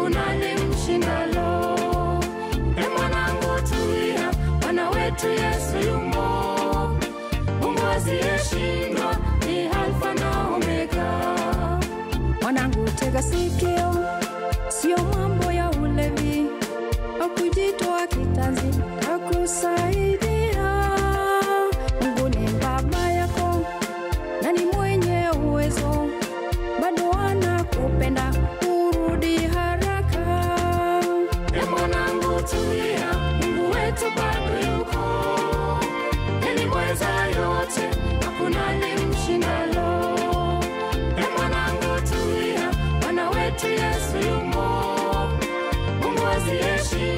hakuna limshindalo. E mwanangu, tulia, Bwana wetu Yesu yumo. Mungu asiyeshindwa ni Alfa na Omega. Mwanangu, tega sikio, sio mambo ya ulevi au kujitoa kitanzi takusaidia. Mungu ni baba yako na ni mwenye uwezo, bado anakupenda, urudi haraka. E mwanangu, tulia, Mungu wetu bado yuko. Yeye mweza yote, hakuna limshindalo. E mwanangu, tulia, Bwana wetu Yesu yumo. Mungu asiyeshindwa